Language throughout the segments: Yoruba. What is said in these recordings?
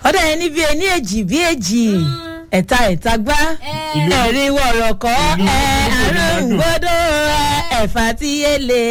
ọ̀dọ̀ ẹni bíi ẹni èjì bíi èjì ẹ̀ta ẹ̀ta gbá ẹ̀rí wọ̀rọ̀kọ́ ẹ̀ àrùn gbọ́dọ̀ ẹ̀fà tí yé le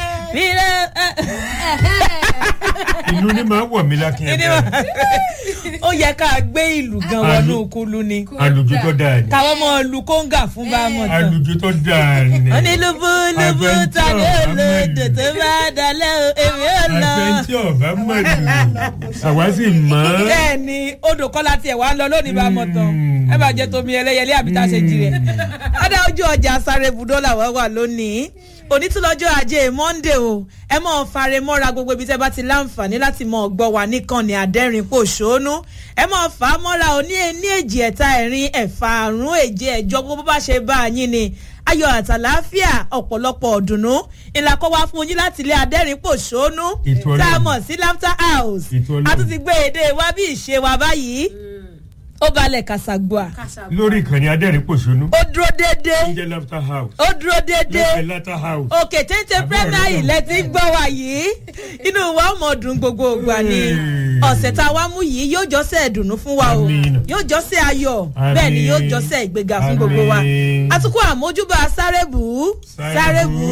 ìlú ni màá wọ̀ mí lákìn ẹ̀bẹ̀ ó yẹ ká gbé ìlú gan wọnú kulu ni àlùjù tó dáa ni káwọn ọmọ lu kóńgà fún bá a mọ̀ tán àlùjù tó dáa ni ó ní lúbú lúbú ta ni ó lo èdè tó bá dalẹ̀ o èmi ò lọ. àfẹntí ọba mọ̀lù àwa sì mọ̀ ọ́. bẹ́ẹ̀ ni odò kọ́lá tiẹ̀ wá ń lọ lónìí bá a mọ̀ tán ẹ bá jẹ́ tomi ẹlẹ́yẹlé àbí tá a ṣe jí rẹ̀. ọ̀dà ojú ọjà sáré ibùdó làwọn wà lónìí onítúlọ́jọ́ ajé monde o ẹ mọ̀ fare mọ́ra gbogbo ibi tẹ́ bá ti láǹfààní láti mọ̀ gbọ́ wà nìkan ní adẹ́rìn pòṣónú ẹ mọ̀ fà á mọ́ra o ní ní èjì ẹ̀ta ẹ̀rin ẹ̀fà àrùn èjì ẹ̀jọ gbogbo bá ṣe bá a yín ni ayọ̀ àtàláfíà ọ̀pọ̀lọpọ̀ ọ̀dùnnú ìlàkọ̀ wá fún yín láti ilé adẹ́rìn pòṣónú Ètò Ọlọ́run. tá a mọ̀ sí laughter house Ètò Ọlọ́run. a tún ti gbé èdè wa bí ìṣe wa báyìí ó balẹ̀ kàṣàgbọ́à lórí ìkànnì adẹ́rìn pòṣónú ó dúró déédéé oúnjẹ laughter house ó dúró déédéé lẹ́fẹ̀ẹ́ laughter house òkè téńté Àbúrò premier rẹ̀ náà. ilẹ̀ ti ń gbọ́ wa yìí inú wa ó mọ̀ dùn gbogbo ògbà ni Hey. ọ̀sẹ̀ tá a wá mú yìí yóò jọ́sẹ̀ ìdùnnú fún wa o Àmín. yóò jọ́sẹ̀ ayọ̀ Àmín. bẹ́ẹ̀ ni yóò jọ́sẹ̀ ìgbéga fún gbogbo wa Àmín. àtúkọ̀ àmójúbà sárébù sárébù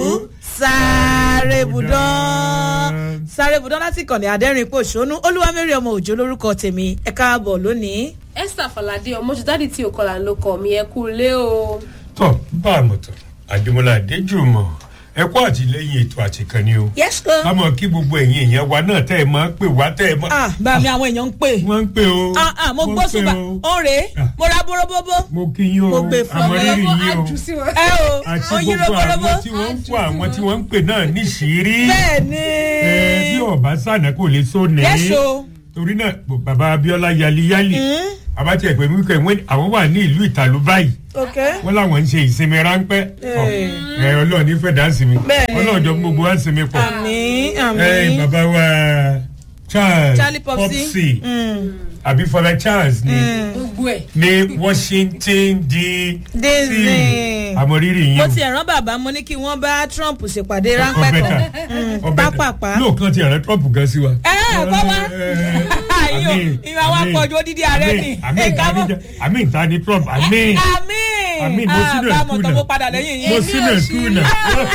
sárébùdán sárébùdán láti kànnì adẹ́rìn pòṣónú olúwamẹ́rì ọmọ òjò lórúkọ tèmi ẹ káàbọ̀ lónìí. esther falade ọmọjúdádì tí òkọlà ló kọ mi ẹ kú lé o. tọ́ bá a mọ̀ tán àdèmọ́lá adéjùmọ̀ ẹ kó àtìlẹ́yìn ètò àtìkànnì o yes sir. ká mọ̀ kí gbogbo ẹ̀yin èèyàn wa náà tẹ́ ẹ máa ń pè wá tẹ́ ẹ máa ah bá mi àwọn èèyàn ń pè. wọ́n ń pè o ah ah mo wọ́n ń gbó pè ṣùgbọ́n o. ó rèé Ah. mo ra bóróbóbó. mo kí yín o Mo gbé fún àmọ́ rírì Ọmọ yín o àjù sí wọn. ẹ o àti oyin gbogbo roborobo àwọn tí wọ́n ń fún àwọn tí wọ́n ń pè náà níṣìírí bẹ́ẹ̀ ni ẹ bí ọba sànà kò lè so ní yẹ́sọ torí náà bàbá abiola yaliyali abati ẹgbẹ mi kẹ wọn àwọn wà ní ìlú ìtàlú báyìí ok wọn làwọn ń ṣe ìsinmi ráńpẹ Ọ, ẹ ọlọrun ní fẹdà sinmi Bẹ́ẹ̀ni. ọlọrun jọ gbogbo wa sinmi pọ àmì ẹ àmì bàbá wa charles charlie popsi popsi Mm. àbí fọlá charles ní gbogbo ẹ. ní washington dc Disney. àmọrírì yín mo o. ti ẹ̀ràn bàbá mo ní kí wọ́n bá trump ṣèpàdé ráńpẹ́ ọbẹ̀ kan ta Mm, ọbẹ̀ ta pápápá. lóòkan ti àrẹ trump gan sí wa. ẹ ẹ kọ́ wá ayò Àmín, ìwà wa àmín, pọ̀jù odidi ààrẹ ni àmín, ẹ̀ka mọ́ àmín, àmín ta ni trump àmín àmì àmín mo sínú ẹ̀ àbámọ̀ tó kùnà mo padà lẹ́yìn mo yìí sínú ẹ̀ kùnà.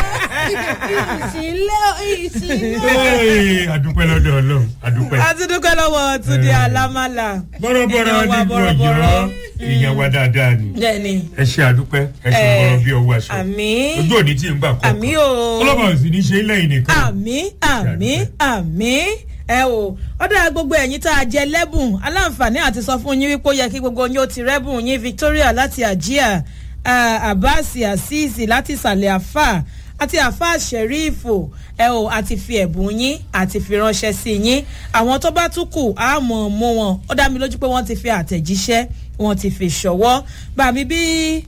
ìsìnlẹ̀ ìsìnlẹ̀. Ee, àdúpẹ́ lọ́dọ̀ ọlọ́run àdúpẹ́. a ti dúpẹ́ lọ́wọ́ túnde alámàlà bọ́rọ̀bọ́rọ̀ Èèyàn wa dídú ọ̀yọ́ bọ̀rọ̀bọ̀rọ̀. èèyàn wa dáadáa ni bẹ́ẹ̀ni ẹ ṣe àdúpẹ́ ẹ ṣe Eh, bọ́rọ̀ bí ọwọ́ aṣọ àmì ojú òní tí ń gbà kọ́ àmì o. ọlọ́mọ òsì ní ṣe lẹ́yìn nìkan. àmì àmì àmì ẹ o ọ̀dà gbogbo ẹ̀yin tá a jẹ lẹ́bùn aláǹfààní àti sọ fún yín wípé ó yẹ kí gbogbo yín ó ti rẹ́bùn yín victoria láti àjíà abbas azeez láti ìsàlẹ̀ àfà àti àfà sherifu ẹ o àti fi ẹ̀bùn yín àti fi ránṣẹ́ sí yín àwọn tó bá tún kù á mọ̀ mú wọn ó dá mi lójú pé wọ́n ti fi àtẹ̀jíṣẹ́ wọ́n ti fi ṣọwọ́ bàbí bí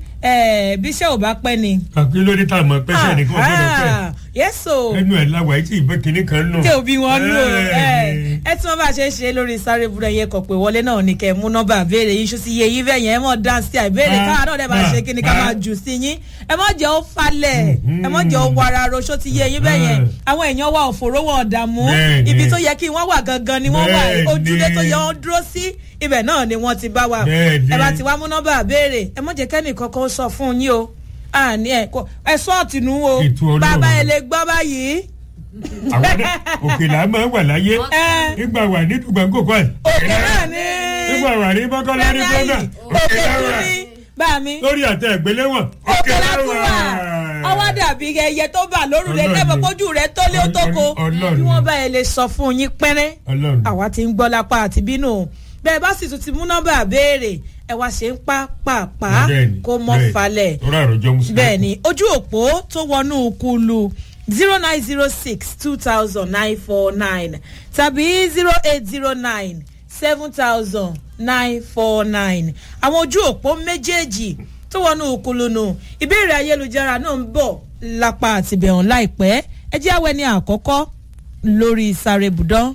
ẹ bíṣẹ́ ò bá pẹ́ ni. kàkí lórí tá a mọ̀ pẹ́sẹ́ nìkan gbọ́dọ̀ pẹ́ yẹ́sọ̀ ẹnu ẹ̀ láwa etí ìbẹ́ kínní kan nù. tí òbí wọn lò Eh. ẹ tí wọn bá ṣe é ṣe lórí sáré burú ẹyẹ kọ pé wọlé náà ní kẹ mú nọmba béèrè yín ṣùsì iye yín bẹyẹn ẹ mọ dáńsì àìbéèrè Ah, káwa náà dẹ máa ah, ṣe kí ni ká ah. máa jù sí yín ẹ mọ jẹ ó falẹ ẹ mọ jẹ ó wara roṣó ti yé yín bẹyẹn àwọn èèyàn wa òfòró wọn ọ̀dààmú Bẹ́ẹ̀ni. ibi tó yẹ kí wọ́n wà gangan ni wọ́n wà Bẹ́ẹ̀ni. ojúlé tó yẹ wọ́n dúró sí ibẹ̀ náà ni wọ́n ti bá wa Bẹ́ẹ̀ni. ẹ bá ti wá mú nọmba béèrè ẹ mọ jẹ kẹ́nì kankan sọ fún yín o àní ẹ kò- ẹ sọ́ọ̀tì nù o Ètò Ọlọ́run. bàbá ẹ lè gbọ́ báyìí àwọn náà òkè là máa ń wà láyé ẹ nígbà wà ní dùgbàǹkò kan òkè náà ní. nígbà wà ní bọ́kọ́lá ní bọ́nà òkè tún ní bá mi. lórí àtẹ ìgbéléwọ̀n òkè látún wà ọwọ́ dàbí ẹyẹ tó bà lórúlé Ọlọ́run lẹ́bọ̀ ni. kójú rẹ̀ tó lé ó tó ko Ọlọ́run bí ni. wọ́n bá yẹ lè sọ fún yín pẹ́rẹ́ ọlọ́run àwa ti ń gbọ́ lápá àti bínú bẹ́ẹ̀ bá sì tún ti mú nọ́mbà béèrè ẹ wá ṣe ń pa pàpà Bẹ́ẹ̀ni, kó mọ́ bẹ́ẹ̀ni. falẹ̀ torí àròjọ mùsùlùmí. bẹ́ẹ̀ ni ojú òpó tó wọnú kulu zero nine zero six two thousand nine four nine tàbí zero eight zero nine seven thousand nine four nine àwọn ojú òpó méjèèjì tó wọnú kulu nù ìbéèrè ayélujára náà ń bọ̀ lápá àtìbẹ̀hàn láìpẹ́ ẹ jẹ́ àwẹ̀ ní àkọ́kọ́ lórí sáré bùdán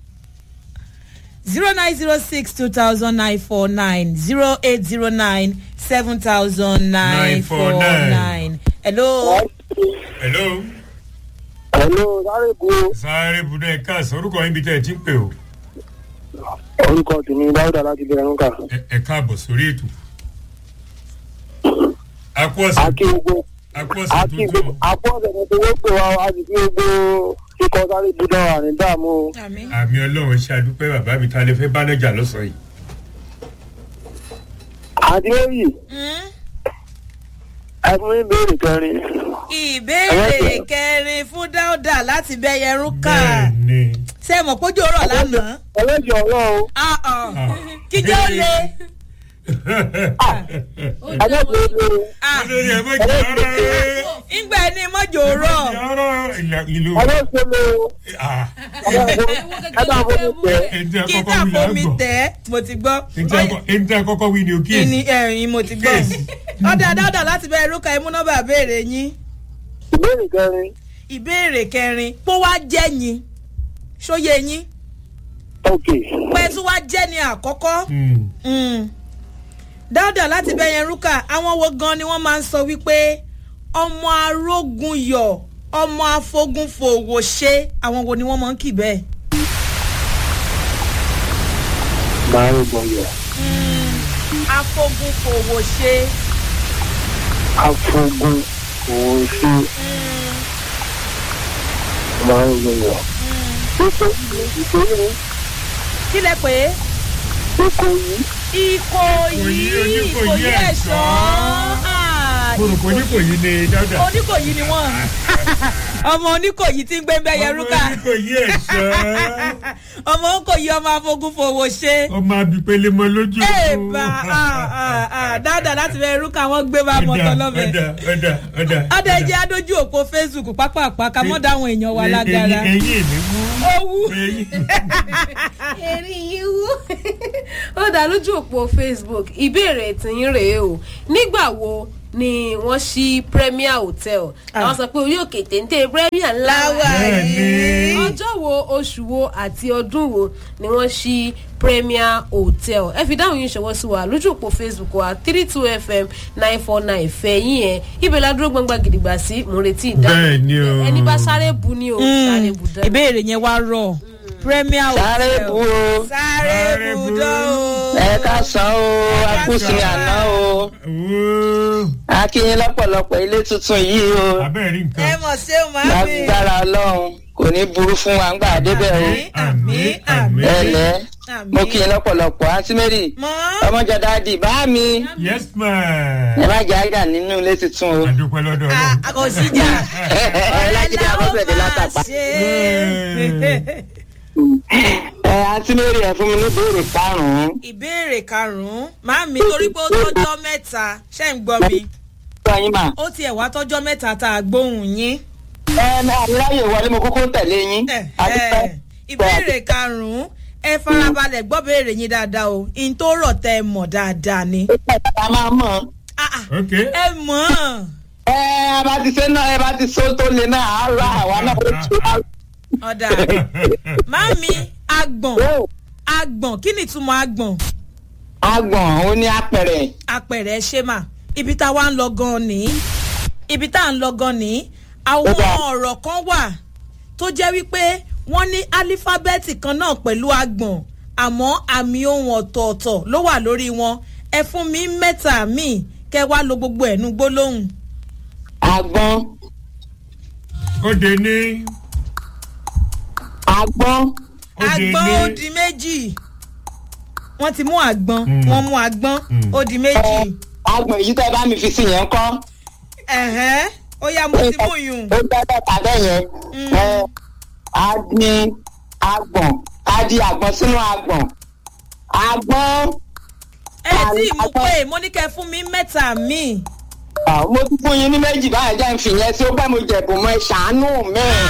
zero nine zero six two thousand nine four nine zero eight zero nine seven thousand nine four nine. hello. hello Hello, sáré bu sáré budọ ẹ káàsán orúkọ yín bí tẹ ẹ ti ń pè o orúkọ tèmi dáúdà láti bẹ̀rẹ̀ nǹkan. Ẹ- ẹ káàbọ̀ sórí ètò. àpò ọ̀sẹ̀ àti gbogbo àpò ọ̀sẹ̀ àti tuntun. gbogbo àpò ọ̀sẹ̀ tuntun ló pè wá àti kí gbogbo kíkọ sáré budọ̀ àrùn dààmú o. àmì. àmì ọlọ́run ṣe àdúpẹ́ bàbá mi ta lè fẹ́ bá nájà lọ́sàn-án yìí. àti lóyè ẹ fún mi béèrè kẹrin. ìbéèrè kẹrin fún dáúdà láti bẹyẹrú ká bẹ́ẹ̀ ni. ṣé mọ̀ pójú ọ̀rọ̀ lánàá ẹlẹ́jọ̀ ọ̀rọ̀ o. Ah, ah. kíjọ́ ó le ẹlẹ́jọ̀ ọ̀rọ̀ o. Ah, olórí ẹ̀ mọ̀ jẹ́ ọ̀rọ̀ rẹ̀. ìgbà ẹni mọ́jọ rọ̀ ọ̀rọ̀ ìlà- ìlú. ẹlẹ́jọ̀ ọ̀rọ̀ o. Ah, ẹ bá fún mi tẹ̀. ẹni tí a kí kọ́kọ́ wí là ká ń fomi gbọ́. tẹ̀ mo ti gbọ́ Ẹni tí a kọ́- ẹni tí a kọ́kọ́ wí ni o kí kíyèsí. ni ẹ̀rín mo ti gbọ́ Kíyèsí. ọ̀dà dáúdà láti bẹyẹrú ká imú nọ́mbà béèrè yín ìbéèrè kẹrin. ìbéèrè kẹrin pó wá jẹ́ yín ṣóyè yín ok. pé tí wá jẹ́ ni àkọ́kọ́. Hmm. Mm. dáúdà láti bẹ̀yẹn rúkà àwọn wo gan ni wọ́n máa ń sọ wípé ọmọ arógun yọ ọmọ afogun fòwò ṣe àwọn wo ni wọ́n máa ń kì bẹ́ẹ̀. máa ń gbọ́ yọ. afogun fòwò ṣe. afogun òun ṣe máa ń gbọ́ yọ. ìkòyí kí lẹ pé ìkòyí ìkòyí Ìkòyí, ìkòyí Oníkòyí ẹ̀ṣọ́ ẹ̀ṣọ́. Ah, Kòròkò oníkòyí ni dáúdà. oníkòyí ni wọ́n ọmọ oníkòyí tí ń gbé bẹ́yẹn rúkà Ọmọ oníkòyí ẹ̀ṣọ́. ọmọ oníkòyí ọmọ afogun fòwò ṣe. ọmọ abipele mọ lójú. Èèbà dáadáa láti bẹ irú káwọn gbé bá mọ́tò lọ́bẹ̀. ọ̀dà ọ̀dà ọ̀dà. Ọdẹ jẹ́ adójú òpó Facebook pápápá ká mọ́ dáwọn èèyàn wa lágara. eyín eyín mi mú. Owú. eyín. èrè yìí wú ó dá lójú òpó facebook ìbéèrè tìyín rèé o nígbà wo ni wọ́n ṣí premier hotel àwọn sọ pé orí òkè téńté premier ńlá Láwà Bẹ́ẹ̀ni. yìí. ọjọ́ wo oṣù wo àti ọdún wo ni wọ́n ṣí premier hotel ẹ fi dáhùn yín ṣọwọ́ sí wa lójú òpó facebook wa three two fm nine four nine fẹ̀yìn ẹ̀ ibẹ̀ la dúró gbọ́ngbà gidigba sí mo ń retí ìdáhùn Bẹ́ẹ̀ni o. ẹni bá sáré bu ni o sáré bu dán. Ìbéèrè yẹn wá rọ̀. Premier sáré Hotel. bu o Sáré Sáré budọ́ o. ẹ ká san o akúsí àná o Owó. akínyín lọ́pọ̀lọpọ̀ ilé tuntun yìí o abẹ́rẹ́ rí Ẹ nǹkan. mọ̀ ṣé o máa fi. lágbára ọlọ́run kò ní burú fún wa ńgbà débẹ̀ o Àmín, àmín. ẹlẹ́ mo kí Àmín. yín lọ́pọ̀lọpọ̀ àǹtí mary Mọ́. ọmọjà dáàdì bá mi yes ẹ ma. má jẹ́ àjà nínú ilé tuntun o àdúpẹ́ lọ́dọ̀ Ah, ọlọ́run. Kò sí jà. ọlájídé abọ́sẹ̀dé látàpá ṣe. ẹ àǹtí mary ẹ fún mi ní ìbéèrè karùn-ún Ìbéèrè karùn-ún. Màámi torí pé ó tọ́jọ́ mẹ́ta. Ṣé ń gbọ́ mi? gbọ́ yín mà Ó tiẹ̀ wá tọ́jọ́ mẹ́ta tá a gbóhùn yín. ẹ aláyè wọlé mo kúkú tẹ̀lé yín Eh, àdúpẹ́ eh, ìbéèrè karùnún ẹ farabalẹ̀ gbọ́ béèrè yín dáadáa o in tó rọ̀ tẹ́ ẹ mọ̀ dáadáa ni. a máa mọ̀ Ah, ah, ok. ẹ mọ̀ ọ́n. ẹ ẹ bá ti ṣe náà ẹ bá ti so tó le náà á ra àwa náà ó tu á. ọ̀dà mami agbọ̀n Ó, agbọ̀n kí ni ìtumọ̀ agbọ̀n agbọ̀n ó ní apẹ̀rẹ̀ apẹ̀rẹ̀ ṣe mà ibi tá a wá ń lọ gan ni ibi tá a ń lọ gan ni àwọn Ó dáa. ọ̀rọ̀ kan wà tó jẹ́ wípé wọ́n ní álífábẹ́ẹ̀tì kan náà pẹ̀lú agbọ̀n àmọ́ àmì ohun ọ̀tọ̀ọ̀tọ̀ ló wà lórí wọn ẹ fún mi mẹ́ta míì kẹ́ wá lo gbogbo ẹ̀nu gbólóhùn. agbọ́n ó de ní. agbọ́n ó de agbọ́n ní. ó di méjì wọ́n ti mú àgbọn Mm. wọ́n mú àgbọn Mm. ó di méjì. ẹ agbọ̀n èyí tẹ́ bá mi fi sí yẹn kọ́ ẹ̀hẹ́n ó yá mo ti mú yùn. ó gbọ́dọ̀ tàbẹ́ yẹn Mm. ẹ a ní agbọ̀n a di àgbọ̀n sínú agbọ̀n agbọ́n ẹ tí ì mú pé mo ní kẹ́ fún mi mẹ́ta míì. ah, mo tún fún yín ní méjì báyìí jẹ́ ń fi yẹn sí ó pẹ́ mo jẹ̀bùn mọ́ ẹ ṣàánú mẹ́ẹ̀.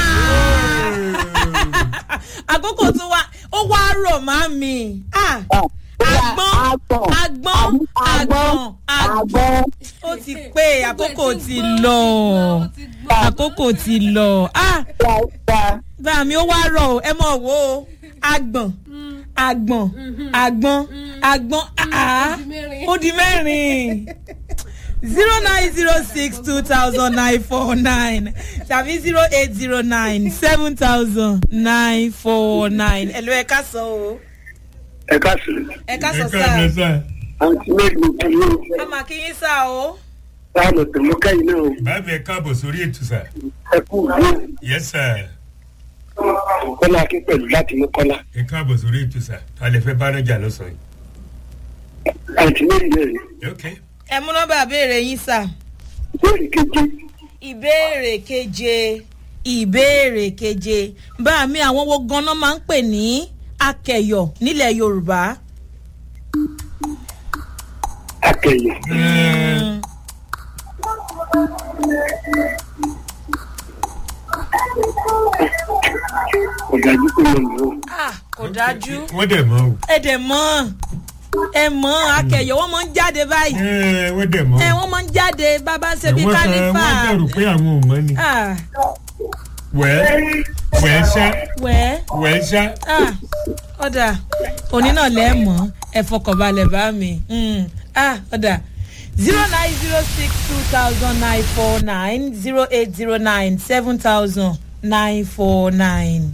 àkókò tó wá ó wá rọ̀ má mi. Ah, Agbọ́n, agbọ́n, agbọ́n, agbọ́n. agbọ́n. ó ti pé àkókò ti lọ àkókò ti lọ. Ah, Dáadáa. bá mi ó wá rọ̀ o ẹ mọ̀ wo o agbọ̀n agbọ̀n agbọ̀n agbọ̀n ah, ó di mẹ́rin zero nine zero six two thousand nine four nine tàbí zero eight zero nine seven thousand nine four nine ẹ ló ẹ ká sọ o ẹ káàsì ẹ ká ẹ sọ káàárọ̀ sáà sá àǹtí mẹ́rin kì í a máa kí yín sáà o. láàmú tèmú kẹ́yìn náà o. báàbí ẹ káàbọ̀ sórí ètò sá ẹ kú ìlú yes sir kọ́lá akín pẹ̀lú láti mú kọ́lá. ẹ káàbọ̀ sórí ètò sá ta lè fẹ́ bá nájà lọ́sàn-án àǹtí mẹ́rin náà yìí ok ẹ mú nọ́mbà béèrè yín sáà. ìbéèrè keje ìbéèrè keje ìbéèrè keje bá mi àwọn wo ganan máa ń pè ní akẹyọ nílẹ̀ yorùbá. akẹyẹ Mm, ọ̀gájú pé mo lò ó. Ah, kò dájú wọ́n dẹ̀ mọ́ o ẹ dẹ̀ mọ́ ẹ mọ́ akẹyọ wọ́n máa ń jáde báyìí ẹ wọ́n dẹ̀ mọ́ ẹ wọ́n máa ń jáde bàbá ṣe bí wọ́n sọ kálífà. wọ́n dẹ̀rù pé àwọn ò mọ́ ni Ah, wẹ́ẹ́ wẹ́ẹ́ ṣá wẹ́ẹ́ wẹ́ẹ́ ṣá ah, ọ̀dà òní náà lẹ́ mọ́ ẹ fọkànbalẹ̀ bá mi Mm, ah, ọ̀dà zero nine zero six two thousand nine four nine zero eight zero nine seven thousand nine four nine.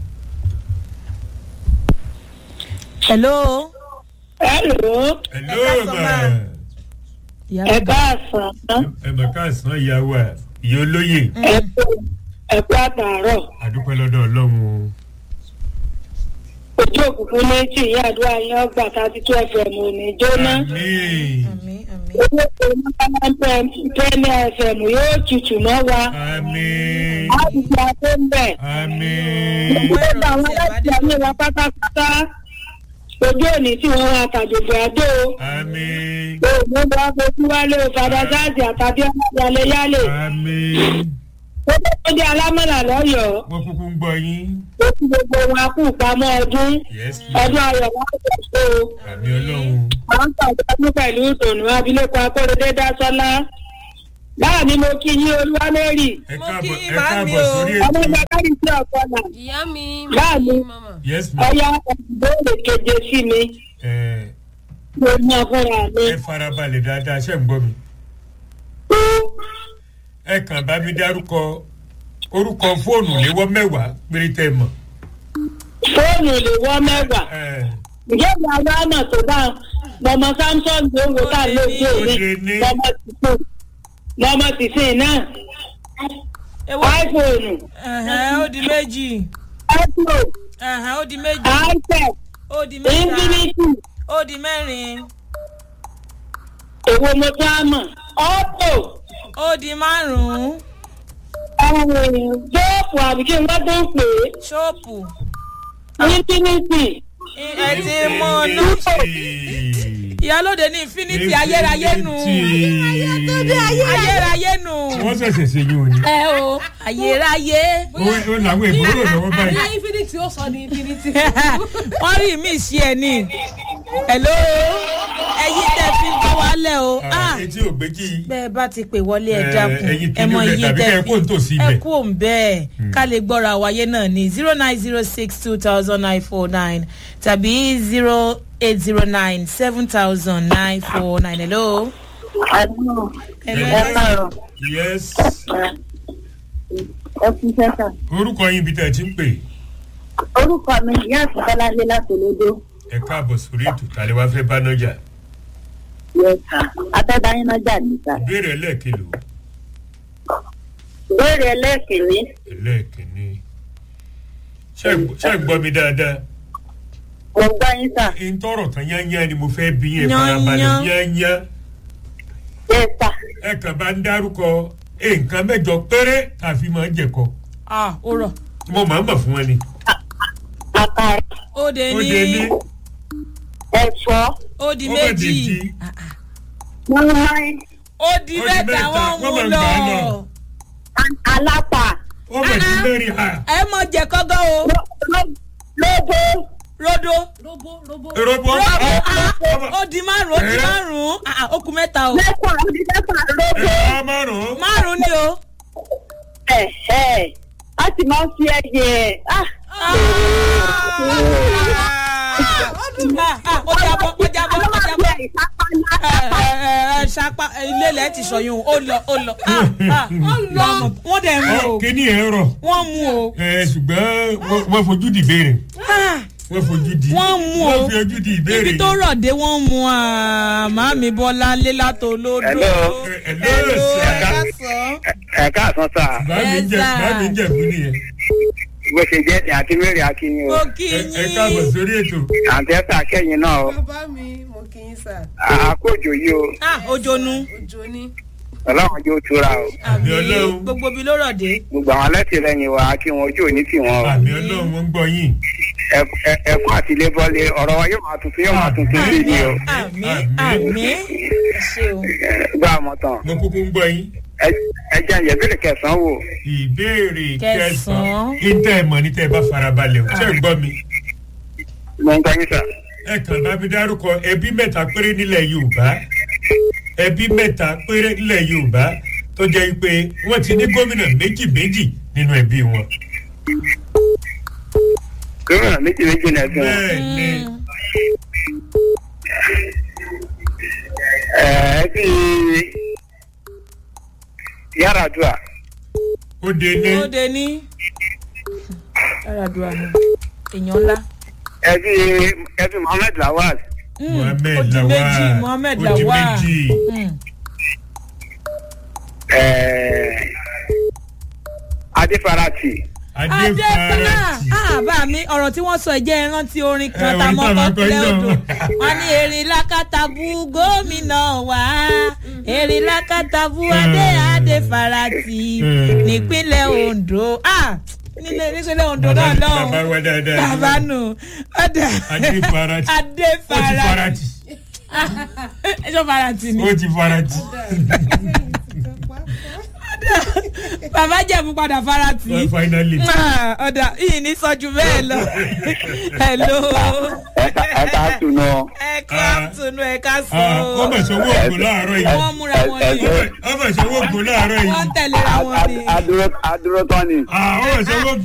hello. hello hello káàsán ma ma. ìyá ẹ bàbá káàsán ẹ mọ̀ káàsán ìyàwó ẹ̀ ìyá olóyè ẹ kú ẹ kú àtàárọ̀ àdúpẹ́ lọ́dọ̀ ọlọ́run o ojú òkùnkùn méjì ìyá àdúrà yín ọgbà thirty two fm ò ní jóná àmín àmì àmì. owó tó ní kánápẹ́ premier fm yóò tutù mọ́ wa àmín á ti fi adé ń bẹ̀. àmín gbogbo àwọn aláṣẹ ayé wa pátápátá ojú òní tí wọ́n wá àtàjòjò àdó àmín òun ló wá fojú wálé o fada sáàsì àtàbí ọmọdé yálé àmín ó tó dé alámọ̀là lọ́yọ̀ọ́ wọ́n kúkú ń gbọ́ yín ó ti gbogbo wọn kú pamọ́ ọdún yes ọdún ayọ̀ wọn kò tó o. àmì ọlọ́run à ń pàdánù pẹ̀lú ìdùnnú abilékọ akóredé dásọ́lá láàánú mo kí yín olúwamẹ́rì ẹ Mo káàbọ̀ kí ẹ màámi káàbọ̀ o. sórí ọmọ ètò ìgbàkárí sí ọ̀pọ̀lá ìyá mi Báàmì. mama. yes ma ọya ìbéèrè keje sí mi ẹ mo mọ fúnra mi. ẹ farabalẹ̀ dáadáa ṣe ń gbọ́ mi ẹ kàn bá mi dárúkọ orúkọ fóònù léwọ́ mẹ́wàá péré tẹ́ mọ̀ fóònù lè wọ́ mẹ́wàá ẹ ǹjẹ́ ìyá wa mọ̀ tó bá lọmọ samsung ló ń wo ká ló dé Ó òní lè ní. lọmọ tìsín lọmọ tìsín náà ewo iphone ẹ̀hẹ́n, ó di méjì iphone ẹ̀hẹ́n, ó di méjì ipad ó di mẹ́ta infinity ó di mẹ́rin èwo mo tó á mọ̀ oppo ó di márùn-ún jóòpù àbí kí n bá tó ń pè ṣọ́ọ̀pù é infinity ẹ ti mọ ọ̀nà ìyálòde ní infinity ayérayé nù ayérayé nù wọ́n ṣẹ̀ṣẹ̀ ṣe yín o ní ẹ o ayérayé ó ó làwọn ìbòrò lọ́wọ́ báyìí bóyá infinity ó sọ ní infinity. wọ́n rí mi sí ẹ ní hello ẹyin tẹ fi ń bọ́ wálẹ̀ o Ah, ah etí ò gbéjì bẹ́ẹ̀ bá ti pè wọlé ẹ Eh, dákun ẹ̀yin ẹ mọ kìíní iye bẹ̀ tàbí tẹ kẹ́ ẹ kó nítòsí ẹ ibẹ̀. kú òun bẹ́ẹ̀ ká lè gbọ́ra wáyé náà ní zero nine zero six two thousand nine four nine tàbí zero eight zero nine seven thousand nine four nine hello. hello Hello. yes ẹ kú sẹ́sà. orúkọ yín ibi tẹ̀ ẹ ti ń pè orúkọ mi ìyá àtúntàládé láti olódó ẹ káàbọ̀ sórí ètò tàlẹ́ wá fẹ́ bá nájà yẹta atẹ́dáyín náà jà níta. ìbéèrè ẹlẹ́ẹ̀kìlò ìbéèrè ẹlẹ́ẹ̀kìnní ẹlẹ́ẹ̀kìnní ṣé ẹ gbọ́- ṣé ẹ gbọ́ mi dáadáa mo gbọ́ yín sà n tọrọ tán yányá ni mo fẹ́ bí yẹn farabalẹ̀ Yányán. yányá yẹta ẹ kàn bá ń dárúkọ nǹkan mẹ́jọ péré tàfi máa ń jẹ̀kọ ah ó rọ̀ mo máa ń mọ̀ fún wọn ni àkàrà ó de ó dé ní ní ẹ̀fọ́ ó di ó bẹ̀ dé méjì jí mọ́nmáì ó di Ó di mẹ́ta mẹ́ta, wọ́n mú wọ́n máa ń lọ gbà á lọ. alápà ó bẹ̀ dé mẹ́rin ha ẹ mọ jẹ kọ́gọ́ o ló- ló- lóbó rodo robo robo. robo rodo ah ọmọ ó di márùn ó di Eh. márùn ah ó kù mẹ́ta o mẹ́fà onídẹ́fà lóbó ẹ márùn-ún márùn ni o ẹ̀ ẹ̀ a sì máa ń fi ẹyẹ ẹ̀ ah ah ah ó jábọ́ ó jábọ́ ó jábọ́ ìsápá ẹ ẹ ẹ ṣapa ilé ilẹ̀ ti sọyún ó lọ ó lọ ah ah ó lọ wọ́n dẹ̀ mú Ọ, o kíní ẹ̀ rọ̀ wọ́n mú o ẹ ṣùgbọ́n wọ́n- wọ́n fojú di béèrè ah wọ́n fojú di Wọ́n mú o. wọ́n fi ojú di ìbéèrè ibi tó rọ̀ dé wọ́n mú màámi bọ́lá lé látò lódò. Hello. Hello, sir. ẹ ká sọ. ẹ káàsán sá báàmì ń jẹ Yes, sir. báàmì ń jẹ̀bú nìyẹn bó ṣe jẹ́ ní akínwéré akínyìn o mo kí ẹ ẹ káàbọ̀ yín. sórí ètò àǹtí ẹ̀sà kẹ́yìn náà o bàbá mi mo kì í sà àkójọ yìí o ah ojonu òjò ní. ọlọ́run jó tura o àmì Ọlọ́run. gbogbo ibi ló rọ̀ dé. gbogbo àwọn alátìlẹyìn wa kí wọn ojú òní tì wọn o àmì ọlọ́run wọn ń gbọ́ yín Ẹ- ẹ- ẹkún àtìlébọ́lé ọ̀rọ̀ wa yóò máa tuntun yóò máa tuntun sí ni o àmì Àmín. àmì ẹ ṣe o. Ẹ, gbọ́ àmọ́ tán mo kúkú ń gbọ́ yín Ẹ- ẹ jẹ́ ìyẹ́bìrì kẹsàn-án wò ìbéèrè Kẹsàn-án. kẹsàn-án ìtẹ́ ẹ̀ mọ̀ ní tẹ́ ẹ bá farabalẹ̀ o ṣé ń gbọ́ mi mo ń gbọ́ yín sà ẹ kàn bá mi dárúkọ ẹbí mẹ́ta péré nílẹ̀ yorùbá ẹbí mẹ́ta péré nílẹ̀ yorùbá tó jẹ́ pé wọ́n ti ní gómìnà méjì méjì nínú ẹbí wọn. gómìnà méjì méjì náà sí wọn bẹ́ẹ̀ ni Ẹ, ẹ bí Yar'Adua ó de ní ó de ní. Yar'Adua ni èèyàn ńlá. ẹ bí ẹ bí Mohammed Lawal Mm, mohammed ó di lawal méjì mohammed ó di lawal. méjì Mm. ẹ, Adéfarati adéfarati ah bá mi ọ̀rọ̀ tí wọ́n sọ ìjẹ́ ìrántí orin Ẹ, kan orin tá a mọ́ tá a máa kọ kọ́kílẹ̀ yín odò náà. wọ́n ní erin lákàtàbù gómìnà wá erin lákàtàbù adé adé farati Mm. nípínlẹ̀ ondo ah nílé nípínlẹ̀ ondo náà bàbá lọ́hùn wa dáadáa bàbá nù ọ̀dà adéfarati adé ó ti farati farati ẹjọ́ farati ni ó ti farati bàbá jẹ̀mú padà farati. Well, finally Ah, ọ̀dà yìí ní sọ́jú bẹ́ẹ̀ lọ. hello. ẹ ká ẹ ká tún náà. ẹ kú àtúnú ẹ ká sọ. Ah, ó mà sọ owó ògùn láàárọ̀ yìí wọ́n múra wọn ni. ó mà sọ owó ògùn láàárọ̀ yìí wọ́n tẹ̀léra wọn ni. adúró adúró tán ni. Ah, ó mà sọ owó